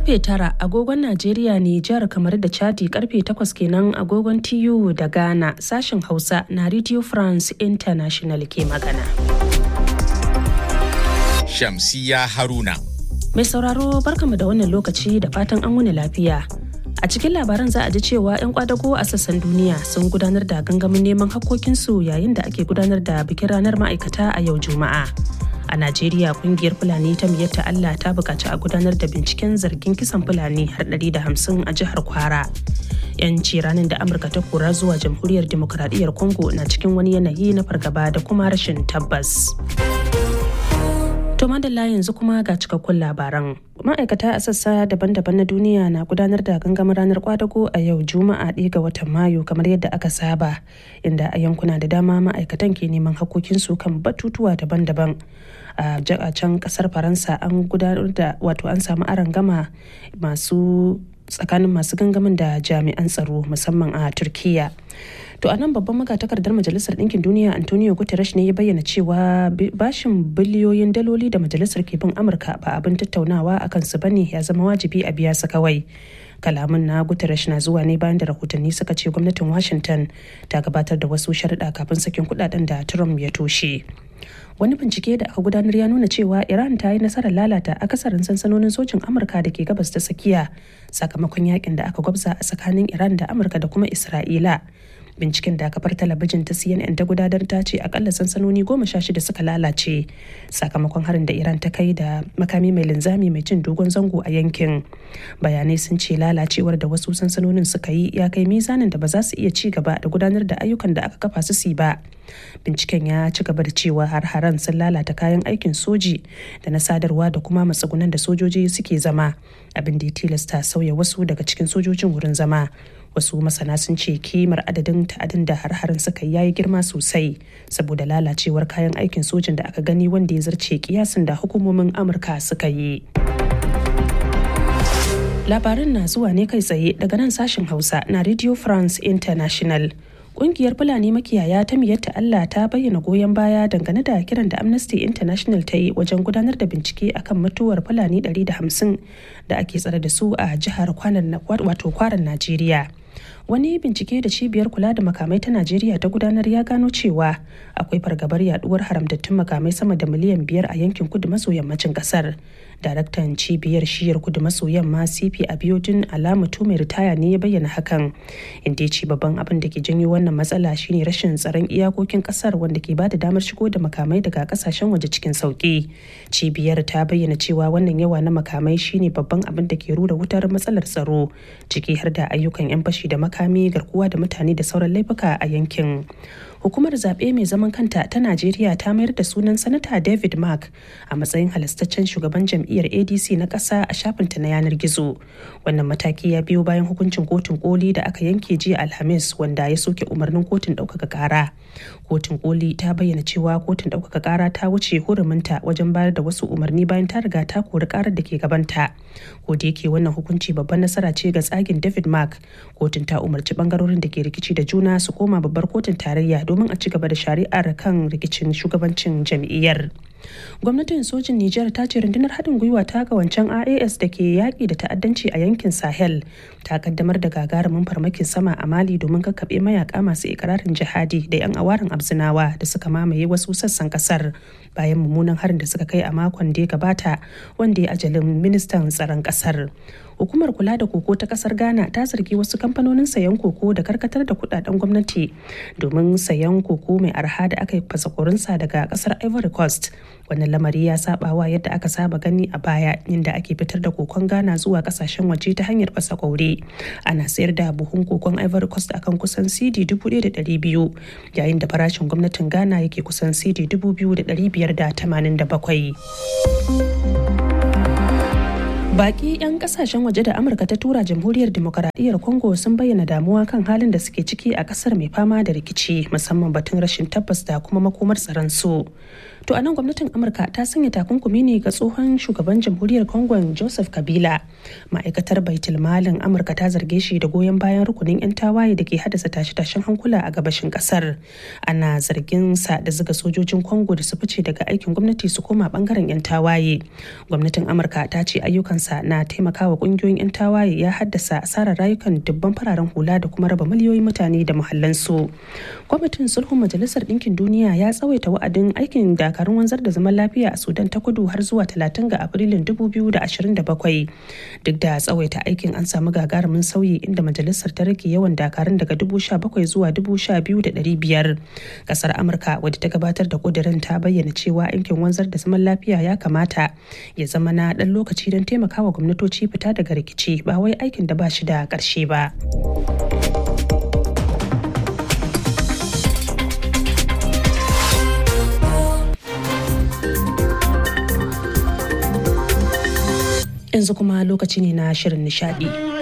karfe tara agogon Najeriya Nijar kamar da Chadi karfe takwas kenan agogon TU da Ghana sashen Hausa na Radio France International ke magana. Shamsiya Haruna. Mai sauraro barkamu da wannan lokaci da fatan an wuni lafiya. A cikin labaran za a ji cewa 'yan kwadago a sassan duniya sun gudanar da gangamin neman hakkokinsu yayin da ake gudanar da bikin ranar ma'aikata a yau Juma'a. A Najeriya kungiyar Fulani ta miyatta Allah ta buƙaci a gudanar da binciken zargin kisan Fulani har 150 a jihar Kwara. 'Yanci ranar da Amurka ta kora zuwa jamhuriyar Dimokuraɗiyyar Congo na cikin wani yanayi na fargaba da kuma rashin tabbas. To madalla yanzu kuma ga cikakkun labaran. Ma'aikata a sassa daban-daban na duniya na gudanar da gangamin ranar kwadago a yau Juma'a ɗaya ga watan Mayu kamar yadda aka saba, inda a yankuna da dama ma'aikatan ke neman hakokinsu kan batutuwa daban-daban. A can kasar Faransa an gudanar da wato an samu gama masu tsakanin masu gangamin da jami'an tsaro musamman a Turkiya. To a nan babban magatakardar Majalisar Ɗinkin Duniya Antonio Guterres ne ya bayyana cewa bashin biliyoyin daloli da majalisar ke bin Amurka ba abin tattaunawa a kansu bane ya zama wajibi a biya su kawai. Kalamin na Guterres na zuwa ne bayan da rahotanni suka ce gwamnatin Washington ta gabatar da wasu sharuɗa kafin sakin kuɗaɗen da Trump ya toshe. wani bincike da aka gudanar ya nuna cewa iran ta yi nasarar lalata akasarin sansanonin sojin amurka da ke gabas ta tsakiya sakamakon yakin da aka gwabza a tsakanin iran da amurka da kuma isra'ila binciken da kafar talabijin ta cnn ta gudanar ta ce akalla sansanoni goma sha shida suka lalace sakamakon harin da iran ta kai da makami mai linzami mai cin dogon zango a yankin bayanai sun ce lalacewar da wasu sansanonin suka yi ya kai mizanin da ba za su iya ci gaba da gudanar da ayyukan da aka kafa su si ba binciken ya ci gaba da cewa har-haren sun lalata kayan aikin soji da na sadarwa da kuma matsugunan da sojoji suke zama abin da ya tilasta sauya wasu daga cikin sojojin wurin zama wasu masana sun ce kimar adadin ta'adin da har-harin suka yayi girma sosai saboda lalacewar kayan aikin sojin da aka gani wanda ya zarce kiyasin da hukumomin amurka suka yi labarin na zuwa ne kai tsaye daga nan sashen hausa na radio france international Ƙungiyar Fulani makiyaya ta miyatta Allah ta bayyana goyon baya dangane da kiran da Amnesty International ta yi wajen gudanar da bincike akan mutuwar Fulani 150 da ake tsare da su a jihar wato kwaran Najeriya. Wani bincike da cibiyar kula da makamai ta Najeriya ta gudanar ya gano cewa akwai fargabar yaduwar haramtattun makamai sama da miliyan biyar a yankin kudu maso yammacin kasar. Daraktan cibiyar shiyar kudu maso yamma CP Abiodun Alamutu mai ritaya ne ya bayyana hakan. Inda ya ce babban abin da ke janyo wannan matsala shine rashin tsaron iyakokin kasar wanda ke bada damar shigo da makamai daga kasashen waje cikin sauki. Cibiyar ta bayyana cewa wannan yawa na makamai shine babban abin da ke rura wutar matsalar tsaro ciki har da ayyukan 'yan fashi da makami garkuwa da mutane da sauran laifuka a yankin. hukumar zaɓe mai zaman kanta ta najeriya ta mayar da sunan sanata david mark a matsayin halastaccen shugaban jam'iyyar adc na ƙasa a shafinta na yanar gizo wannan mataki ya biyo bayan hukuncin kotun koli da aka yanke jiya alhamis wanda ya soke umarnin kotun ɗaukaka ƙara kotun koli ta bayyana cewa kotun ɗaukaka ƙara ta wuce huruminta wajen bayar da wasu umarni bayan ta riga ta kori ƙarar da ke gabanta ko da yake wannan hukunci babban nasara ce ga tsagin david mark kotun ta umarci bangarorin da ke rikici da juna su koma babbar kotun tarayya domin a ci gaba da shari'ar kan rikicin shugabancin jam'iyyar. gwamnatin sojin Nijar ta ce rundunar haɗin gwiwa ta ga wancan AAS da ke yaƙi da ta'addanci a yankin Sahel ta kaddamar da gagarumin farmakin sama a Mali domin kakkaɓe mayaka masu ikirarin jihadi da 'yan awarin abzinawa da suka mamaye wasu sassan ƙasar bayan mummunan harin da suka kai a makon da ya gabata wanda ya ajalin ministan tsaron ƙasar. hukumar kula da koko ta kasar ghana ta zargi wasu kamfanonin sayan koko da karkatar da kudaden gwamnati domin sayan koko mai arha da aka yi fasakorinsa daga kasar ivory coast wannan lamari ya saba wa yadda aka saba gani a baya inda ake fitar da kokon ghana zuwa kasashen waje ta hanyar fasa kwaure ana sayar da buhun kokon ivory coast akan kusan cd 1,200 yayin da farashin gwamnatin ghana yake kusan cd 2,587 Baki 'yan kasashen waje da Amurka ta tura jamhuriyar demokaradiyyar Congo sun bayyana damuwa kan halin da suke ciki a kasar mai fama da rikici musamman batun rashin tabbas da kuma makomar tsaron su. To a nan gwamnatin Amurka ta sanya takunkumi ne ga tsohon shugaban jamhuriyar Congo Joseph Kabila. Ma'aikatar Baitul Malin Amurka ta zarge shi da goyon bayan rukunin 'yan tawaye da ke haddasa tashe-tashen hankula a gabashin kasar. Ana zargin sa da zuga sojojin Congo da su fice daga aikin gwamnati su koma bangaren 'yan tawaye. Gwamnatin Amurka ta ce ayyukansa na taimakawa kungiyoyin 'yan tawaye ya haddasa asarar rayukan dubban fararen hula da kuma raba miliyoyin mutane da muhallansu. Kwamitin sulhun Majalisar Ɗinkin Duniya ya tsawaita wa'adin aikin dakarun wanzar da zaman lafiya a Sudan ta kudu har zuwa 30 ga Afrilun 2027. Duk da tsawaita aikin an samu gagarumin sauyi inda majalisar ta rage yawan dakarun daga 17,000 zuwa 12,500. Kasar Amurka wadda ta gabatar da kudirin ta bayyana cewa aikin wanzar da zaman lafiya ya kamata ya zama na ɗan lokaci don taimakawa gwamnatoci fita daga rikici ba wai aikin da ba shi da ƙarshe ba. yanzu kuma lokaci ne na shirin nishadi.